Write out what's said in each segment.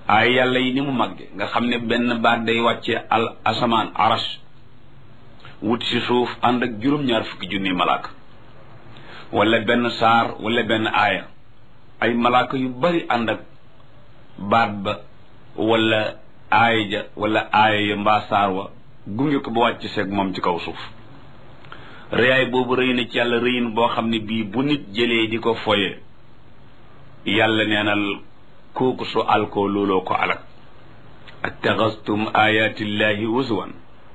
ay yàlla yi ni mu màgge nga xam ne benn baat day wàcce al asamaan arash wut si suuf ànd ak juróom-ñaar fukki junni malaaka wala benn saar wala benn aaya ay malaaka yu bari ànd ak baat ba wala aaya ja wala aaya ya mbaa saar wa gunge ko ba wàcc seeg moom ci kaw suuf rëyaay boobu rëy na ci yàlla rëyin boo xam ne bii bu nit jëlee di ko foye yàlla neenal kooku su alkoo looloo ko alak attaxastum ayatillahi huzuwan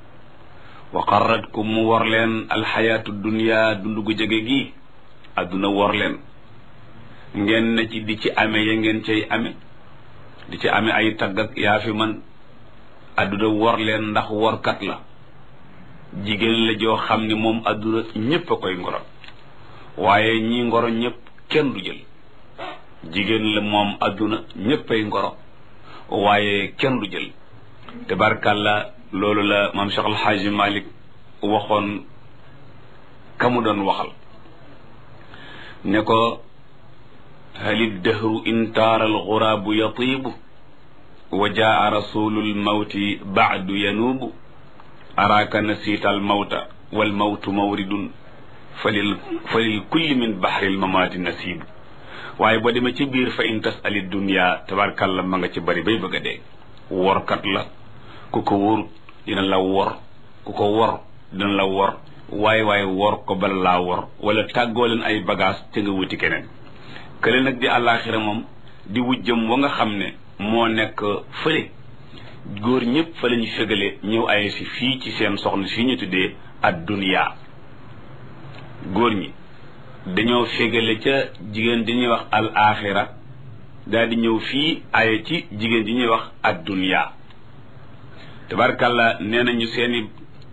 wa qarratkum mu war leen alxayaatu dunia dund gu jege gi adduna war leen ngeen na ci di ci ame ya ngeen cay ame di ci ame ay tagg ak yaa fi man adduna war leen ndax workat la jigéen la joo xam ne moom adduna ñépp a koy ngoro waaye ñi ngoro ñépp kenn du jël jigéen la moom adduna ñépp ay ngoro waaye kenn du jël tabarkàlla loolu la maam Cheikh Alxaaji Malik waxoon ka mu doon waxal ne ko halid dahru in taara alxuraabu yatiibu wa jaa rasulu lmawti baadu yanuubu araaka nasiita almawta walmawtu mawridun falil falil kulli min baxri lmamaati nasiibu waaye boo demee ci biir fa in tasali dunia tabarkàlla ma nga ci bari bay bëgg a dee workat la ku ko wóor dina la wor ku ko wor dina la wor waaye waaye wor ko bala laa wor wala tàggoo leen ay bagage te nga wuti keneen kële nag di àllaaxira moom di wujjëm wa nga xam ne moo nekk fële góor ñëpp fa la ñu fegale ñëw ay si fii ci seen soxna si ñu tuddee ad dunia góor ñi dañoo fegale ca jigéen di ñuy wax al axira daal di ñëw fii aye ci jigéen di ñuy wax ad dunia tabarkàlla nee nañu seeni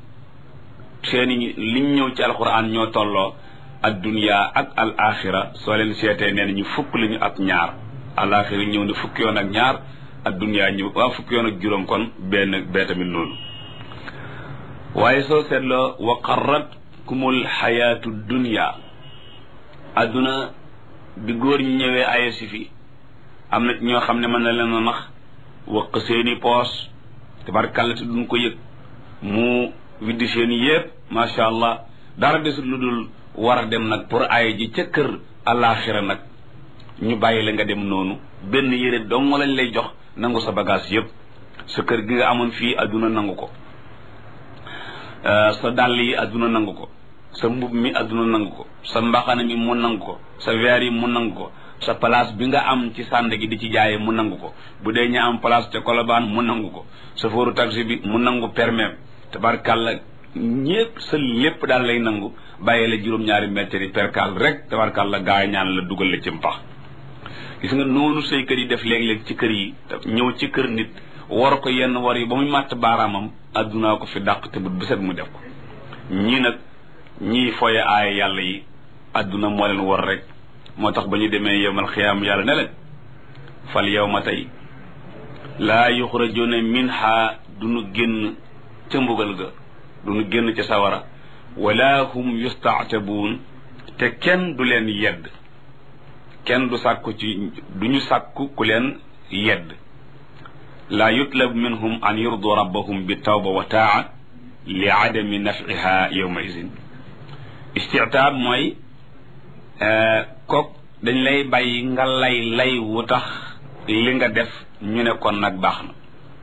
seeni liñ ñëw ci alquran ñoo tolloo ad dunia ak al axira soo leen seetee nee nañu fukk lañu ak ñaar al axira ñëw ne fukki yoon ak ñaar ad dunia ñëw waa fukki yoon ak juróom kon benn bee tamit noonu waaye soo seetloo wa qarratkumul xayaatu dunia adduna bi góor ñi ñëwee aye si fi am na ñoo xam ne mën na leen a nax waq seeni poos tabarkàlla te duñ ko yëg mu widdi seeni yépp macha allah dara desut lu dul war a dem nag pour aye ji ca kër àllaaxira nag ñu bàyyi la nga dem noonu benn yére dong lañ lay jox nangu sa bagage yépp sa kër gi nga amoon fii adduna nangu ko sa dàll yi adduna nangu ko sa mbub mi adduna nangu ko sa mbaxana mi mu nangu ko sa verre yi mu nangu ko sa place bi nga am ci sànd gi di ci jaaye mu nangu ko bu dee ña am place te kolobaan mu nangu ko sa fóoru taxi bi mu nangu permis tabarkàlla ñépp sa lépp daal lay nangu bàyyi la juróom-ñaari mètre yi perkal rek tabarkàlla gaa yi ñaan la dugal la ci mpax gis nga noonu say kër yi def léeg-léeg ci kër yi ñëw ci kër nit war ko yenn war yi ba muy màtt baaraamam addunaa ko fi dàq te bu set mu def ko ñii nag ñii foye aaya yàlla yi adduna moo leen war rek moo tax ba ñu demee yowmal xiyaam yàlla ne leen fal yow ma tey laa yuxrajuna minha duñu génn ca mbugal ga duñu génn ca sawara wala hum yustaatabuun te kenn du leen yedd kenn du sàkku ci duñu sàkku ku leen yedd laa yutlab minhum an yurdu rabbahum bi tawba wa taa li adami nafiha yowma idin istitaab mooy kook dañ lay bàyyi nga lay lay wu tax li nga def ñu ne kon nag baax na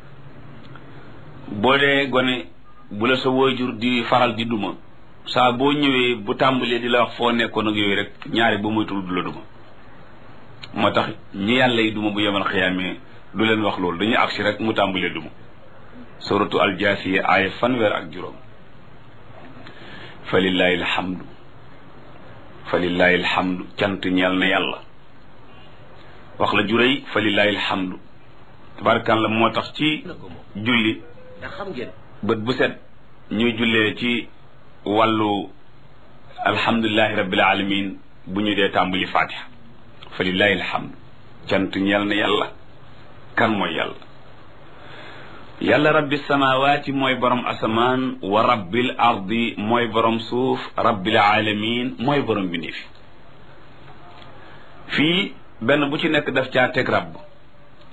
boo dee gone bu la sa waajur di faral di duma saa boo ñëwee bu tàmbalee di la wax foo nekkoon ak yooyu rek ñaari ba moytul du la duma moo tax ñi yàlla yi duma bu yemal xiyaamee du leen wax loolu dañuy agsi rek mu tàmbalee duma suratu aljaasiya aaya fanweer ak juróom fa lillahi alhamdu fa lillahi alhamdu cant ñeel na yàlla wax la juréy fa lillahi alhamdu tabaarakallah moo tax ci julli bët bu set ñuy jullee ci wàllu alhamdulilahi rabbil alamin bu ñu dee tàmbali fatiha fa lillahi alhamdu cant ñeel na yàlla kan mooy yàlla yàlla rabbi samawaati mooy borom asamaan wa rabbil ardi mooy borom suuf rabbil alamin mooy borom bi fi fii benn bu ci nekk daf caa teg rabb